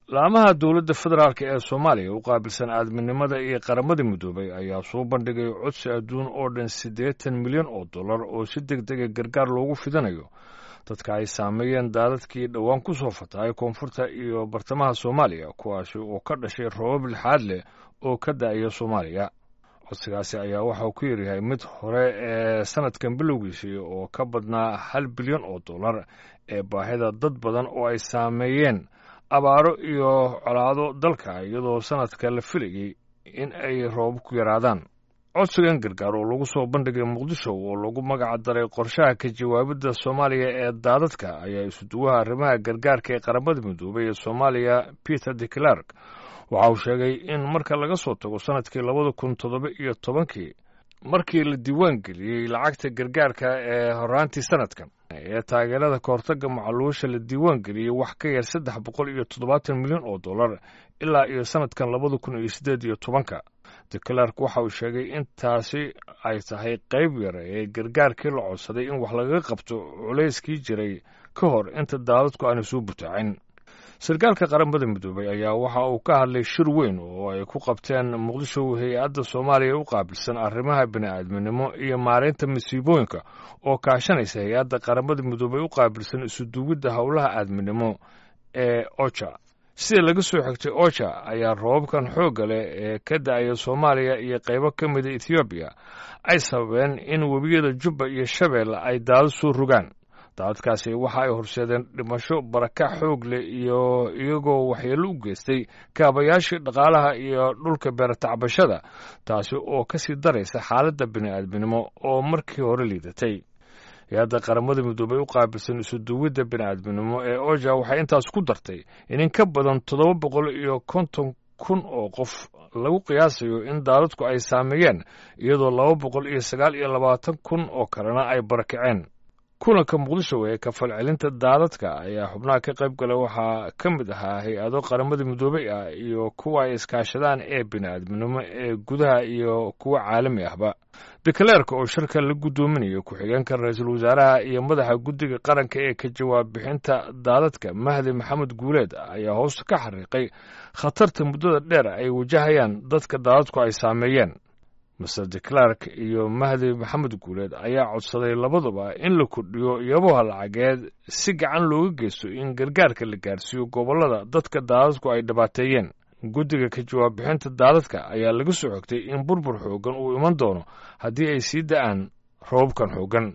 laamaha dowladda federaalk ee soomaaliya u qaabilsan aadminimada iyo qaramada midoobay ayaa soo bandhigay codsi adduun oo dhan siddeetan milyan oo dollar oo si deg dega gargaar loogu fidanayo dadka ay saameeyeen daadadkii dhowaan ku soo fatahay koonfurta iyo bartamaha soomaaliya kuwaasi oo ka dhashay roobab lixaad leh oo ka da'aya soomaaliya codsigaasi ayaa waxauu ku yaryahay mid hore ee sanadkan bilowgiisii oo ka badnaa hal bilyan oo dollar ee baahida dad badan oo ay saameeyeen abaaro iyo colaado dalka iyadoo sanadka la filayey in ay roobab ku yaraadaan codsigan gargaar oo lagu soo bandhigay muqdisho oo lagu magac daray qorshaha ka jawaabidda soomaaliya ee daadadka ayaa isuduwaha arrimaha gargaarka ee qaramada midoobay ee soomaaliya peter de clark waxa uu sheegay in marka laga soo tago sanadkii labada kun toddoba iyo tobankii markii la diiwaan geliyey lacagta gargaarka ee horaantii sanadkan ee taageerada kahortagga macaluusha la diiwaan geliyey wax ka yar saddex boqol iyo toddobaatan milyan oo dollar ilaa iyo sanadkan labada kun iyo siddeed iyo tobanka de clark waxa uu sheegay in taasi ay tahay qayb yar ee gargaarkii la codsaday in wax lagaga qabto culayskii jiray ka hor inta daadadku aanay soo butaacin sarkaalka qaramada midoobay ayaa waxa uu ka hadlay shir weyn oo ay ku qabteen muqdisho hay-adda soomaaliya u qaabilsan arrimaha bini'aadminimo iyo maareynta masiibooyinka oo kaashanaysa hay-adda qaramada midoobay u qaabilsan isuduwidda howlaha aadminimo ee oja sida laga soo xigtay oja ayaa roobabkan xoogga leh ee ka da'aya soomaaliya iyo qaybo ka mida ethoobiya ay sababeen in webiyada jubba iyo shabeelle ay daado soo rogaan daadadkaasi waxa ay horseedeen dhimasho barakac xoog leh iyo iyagoo waxyeello u geystay kaabayaashii dhaqaalaha iyo dhulka beeratacbashada taasi oo ka sii daraysa xaaladda bini'aadminimo oo markii hore liidatay hay-adda qaramada midoobay u qaabilsan isuduwidda bini'aadminimo ee oja waxay intaas ku dartay in in ka badan toddoba boqol iyo konton kun oo qof lagu qiyaasayo in daadadku ay saameeyeen iyadoo laba boqol iyo sagaal iyo labaatan kun oo kalena ay barakaceen kulanka muqdisho ee kafalcelinta daadadka ayaa xubnaha ka qayb gala waxaa ka mid ahaa hay-ado qaramada midoobey ah iyo kuwa ay iskaashadaan ee bini'aadminimo ee gudaha iyo kuwa caalami ahba dekaleerka oo shirka la guddoominayo ku-xigeenka ra-iisul wasaaraha iyo madaxa guddiga qaranka ee ka jawaab bixinta daadadka mahdi maxamed guuleed ayaa hoosta ka xariiqay khatarta muddada dheer ay wajahayaan dadka daadadku ay saameeyeen master de clark iyo mahdi maxamed guuleed ayaa codsaday labaduba in la kordhiyo iyaboha lacageed si gacan looga geysto in gargaarka la gaarsiiyo gobollada dadka daadadku ay dhibaateeyeen guddiga ka jawaab bixinta daadadka ayaa laga soo xogtay in burbur xooggan uu iman doono haddii ay sii da'aan roobabkan xooggan